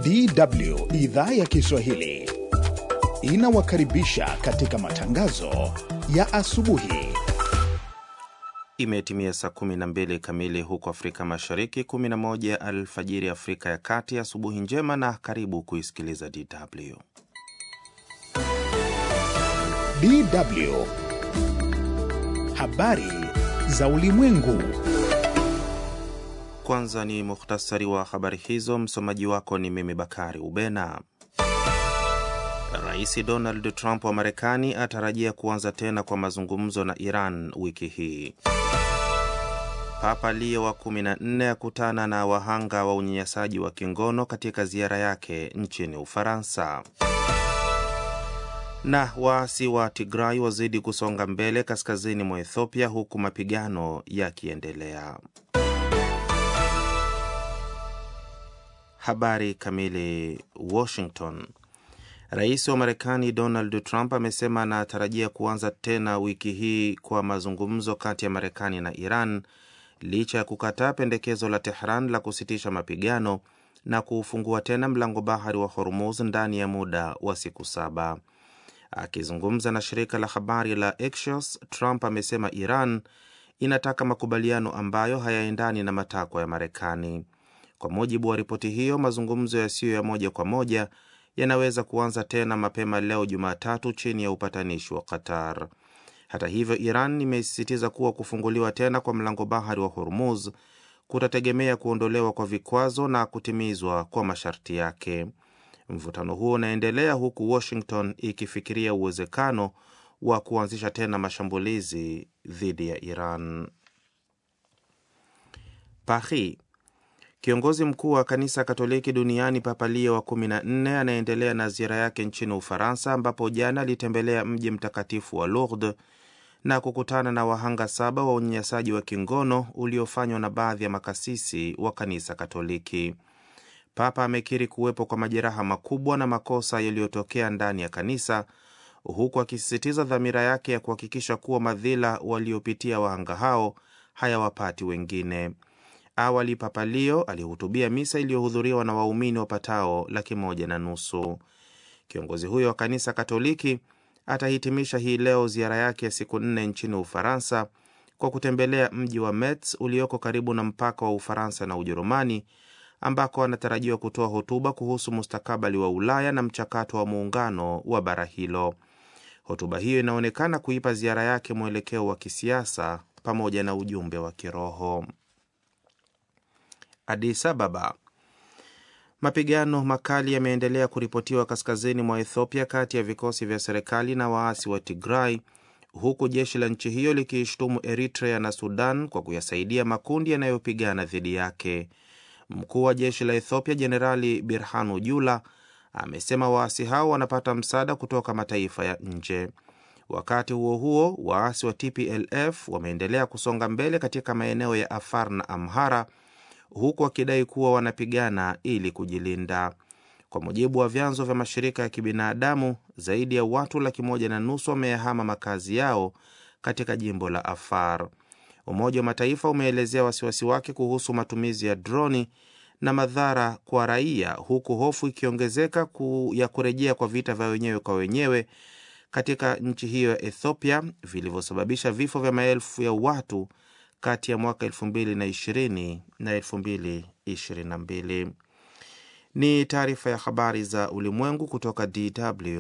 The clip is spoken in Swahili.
DW idhaa ya Kiswahili inawakaribisha katika matangazo ya asubuhi. Imetimia saa 12 kamili huko Afrika Mashariki, 11 alfajiri Afrika ya Kati. Asubuhi njema na karibu kuisikiliza DW. DW habari za ulimwengu. Kwanza ni muhtasari wa habari hizo. Msomaji wako ni mimi Bakari Ubena. Rais Donald Trump wa Marekani atarajia kuanza tena kwa mazungumzo na Iran wiki hii. Papa Leo wa 14 akutana na wahanga wa unyanyasaji wa kingono katika ziara yake nchini Ufaransa. Na waasi wa Tigray wazidi kusonga mbele kaskazini mwa Ethiopia huku mapigano yakiendelea. Habari kamili. Washington. Rais wa Marekani Donald Trump amesema anatarajia kuanza tena wiki hii kwa mazungumzo kati ya Marekani na Iran licha ya kukataa pendekezo la Tehran la kusitisha mapigano na kuufungua tena mlango bahari wa Hormuz ndani ya muda wa siku saba. Akizungumza na shirika la habari la Axios, Trump amesema Iran inataka makubaliano ambayo hayaendani na matakwa ya Marekani. Kwa mujibu wa ripoti hiyo, mazungumzo yasiyo ya moja kwa moja yanaweza kuanza tena mapema leo Jumatatu chini ya upatanishi wa Qatar. Hata hivyo, Iran imesisitiza kuwa kufunguliwa tena kwa mlango bahari wa Hormuz kutategemea kuondolewa kwa vikwazo na kutimizwa kwa masharti yake. Mvutano huo unaendelea huku Washington ikifikiria uwezekano wa kuanzisha tena mashambulizi dhidi ya Iran. Paris. Kiongozi mkuu wa kanisa Katoliki duniani Papa Leo wa 14 anaendelea na ziara yake nchini Ufaransa, ambapo jana alitembelea mji mtakatifu wa Lourdes na kukutana na wahanga saba wa unyanyasaji wa kingono uliofanywa na baadhi ya makasisi wa kanisa Katoliki. Papa amekiri kuwepo kwa majeraha makubwa na makosa yaliyotokea ndani ya kanisa, huku akisisitiza dhamira yake ya kuhakikisha kuwa madhila waliopitia wahanga hao hayawapati wengine. Awali Papa Leo alihutubia misa iliyohudhuriwa na waumini wapatao laki moja na nusu. Kiongozi huyo wa kanisa Katoliki atahitimisha hii leo ziara yake ya siku nne nchini Ufaransa kwa kutembelea mji wa Metz ulioko karibu na mpaka wa Ufaransa na Ujerumani, ambako anatarajiwa kutoa hotuba kuhusu mustakabali wa Ulaya na mchakato wa muungano wa bara hilo. Hotuba hiyo inaonekana kuipa ziara yake mwelekeo wa kisiasa pamoja na ujumbe wa kiroho. Addis Ababa. Mapigano makali yameendelea kuripotiwa kaskazini mwa Ethiopia kati ya vikosi vya serikali na waasi wa Tigray, huku jeshi la nchi hiyo likiishtumu Eritrea na Sudan kwa kuyasaidia makundi yanayopigana dhidi yake. Mkuu wa jeshi la Ethiopia Jenerali Birhanu Jula amesema waasi hao wanapata msaada kutoka mataifa ya nje. Wakati huo huo, waasi wa TPLF wameendelea kusonga mbele katika maeneo ya Afar na Amhara huku wakidai kuwa wanapigana ili kujilinda. Kwa mujibu wa vyanzo vya mashirika ya kibinadamu, zaidi ya watu laki moja na nusu wameyahama makazi yao katika jimbo la Afar. Umoja wa Mataifa umeelezea wasiwasi wake kuhusu matumizi ya droni na madhara kwa raia, huku hofu ikiongezeka ku ya kurejea kwa vita vya wenyewe kwa wenyewe katika nchi hiyo ya Ethiopia vilivyosababisha vifo vya maelfu ya watu kati ya mwaka 2020 na 2022. Ni taarifa ya habari za ulimwengu kutoka DW